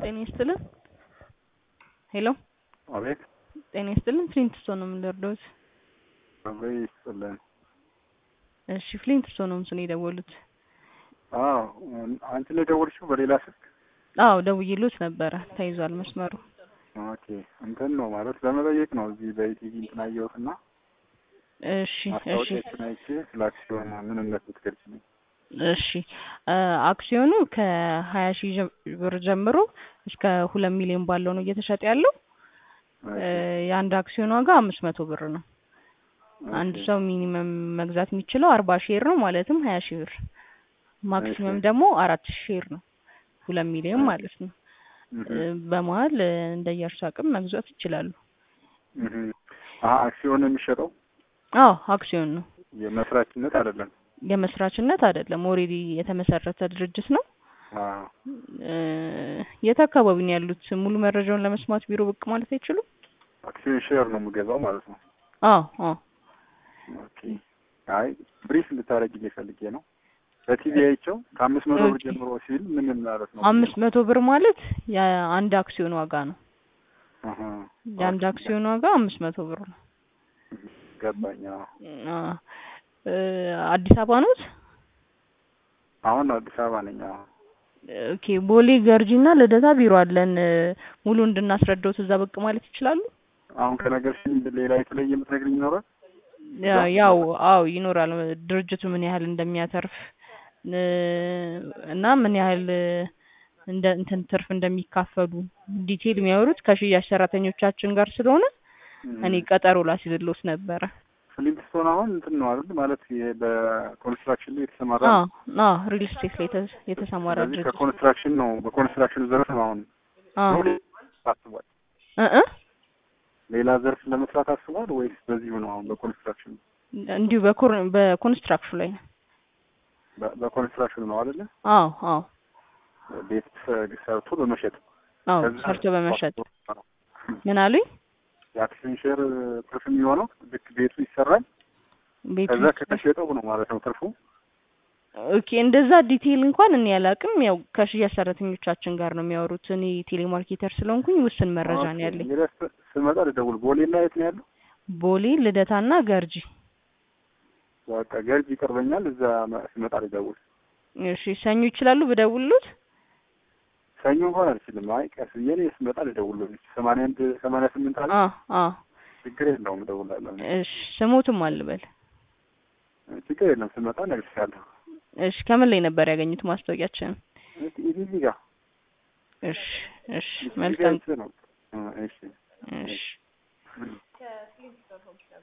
ጤና ይስጥልን። ሄሎ አቤት ጤና ይስጥልን። ፍሊንትስቶን ነው የምንደርደውት። አብሬ ይስጥልን። እሺ ፍሊንትስቶን ነው ምስል የደወሉት። አዎ አንቺ ነው የደወልሽው በሌላ ስልክ? አዎ ደውዬሎት ነበረ ተይዟል መስመሩ። ኦኬ እንትን ነው ማለት ለመጠየቅ ነው። እዚህ በኢቲቪ እንትን አየሁት እና እሺ እሺ ማስታወቂያችን አይቼ ስለ አክሲዮን ምንነት ብትገልጽልኝ። እሺ አክሲዮኑ ከሀያ ሺህ ብር ጀምሮ እስከ ሁለት ሚሊዮን ባለው ነው እየተሸጠ ያለው። የአንድ አክሲዮን ዋጋ አምስት መቶ ብር ነው። አንድ ሰው ሚኒመም መግዛት የሚችለው አርባ ሼር ነው ማለትም ሀያ ሺህ ብር ማክሲመም ደግሞ አራት ሺህ ሼር ነው ሁለት ሚሊዮን ማለት ነው። በመሀል እንደየእርሱ አቅም መግዛት ይችላሉ። አክሲዮን የሚሸጠው አዎ አክሲዮን ነው። የመስራችነት አይደለም። የመስራችነት አይደለም። ኦልሬዲ የተመሰረተ ድርጅት ነው። አዎ የት አካባቢ ነው ያሉት? ሙሉ መረጃውን ለመስማት ቢሮ ብቅ ማለት አይችሉም? አክሲዮን ሼር ነው የምገዛው ማለት ነው። አዎ አዎ ኦኬ። አይ ብሪፍ እንድታደርጊልኝ ፈልጌ ነው። በቲቪ አይቼው ከአምስት መቶ ብር ኦኬ። ጀምሮ ሲል ምን ማለት ነው? አምስት መቶ ብር ማለት የአንድ አክሲዮን ዋጋ ነው። አሀ። የአንድ አክሲዮን ዋጋ አምስት መቶ ብር ነው። ገባኝ። አዎ። አ እ አዲስ አበባ ኖት? አሁን አዲስ አበባ ነኝ። አዎ። ኦኬ ቦሌ ገርጂና ልደታ ቢሮ አለን። ሙሉ እንድናስረዳውት እዛ ብቅ ማለት ይችላሉ? አሁን ከነገርሽኝ ሌላ የተለየ የምትነግሪኝ ይኖራል? ያ- ያው አዎ ይኖራል። ድርጅቱ ምን ያህል እንደሚያተርፍ እ እና ምን ያህል እንደ እንትን ትርፍ እንደሚካፈሉ ዲቴል የሚያወሩት ከሽያጭ ሰራተኞቻችን ጋር ስለሆነ እኔ ቀጠሮ ላስይዝልዎት ነበረ። ፍሊንትስቶን አሁን እንትን ነው አይደል? ማለት ይሄ በኮንስትራክሽን ላይ የተሰማራ አዎ ነው። አዎ ሪል ስቴት ላይ የተ- የተሰማራ ስለዚህ ድርጅት ከኮንስትራክሽን ነው በኮንስትራክሽን ዘርፍ ነው አሁን አዎ ነው አስቧል። እ እ ሌላ ዘርፍ ለመስራት አስቧል ወይስ በዚሁ ነው አሁን በኮንስትራክሽን እንዲሁ በኮር በኮንስትራክሽን ላይ ነው። በ- በኮንስትራክሽን ነው አይደለ? አዎ አዎ ቤት ሰርቶ በመሸጥ አዎ ከዛ ሰርቶ በመሸጥ ምን አሉኝ? የአክሲዮን ሼር ትርፍ የሚሆነው ልክ ቤቱ ይሰራል ቤቱ ከዛ ከተሸጠው ነው ማለት ነው ትርፉ። ኦኬ እንደዛ ዲቴይል እንኳን እኔ አላውቅም። ያው ከሽያጭ ሰራተኞቻችን ጋር ነው የሚያወሩት። እኔ ቴሌማርኬተር ስለሆንኩኝ ውስን መረጃ ነው ኦኬ፣ ያለኝ። እንግዲህ ስ- ስመጣ ልደውል። ቦሌ እና የት ነው ያለው? ቦሌ ልደታና ገርጂ። በቃ ገርጅ ይቀርበኛል። እዛ መ- ስመጣ ልደውል። እሺ ሰኞ ይችላሉ ብደውልሎት? ሰኞ እንኳን አልችልም። አይ ቀስ ብዬ እኔ ስመጣ ልደውል። ሰማንያ አንድ ሰማንያ ስምንት አለ አ አ ችግር የለውም እደውላለሁ። እሺ ስሞትም አልበል። ችግር የለም ስመጣ እነግርሻለሁ። እሺ ከምን ላይ ነበር ያገኙት ማስታወቂያችንን? ኢቲቪ ጋር እሺ እሺ ኢቲቪ መልካም ጋር ነው። እሺ እሺ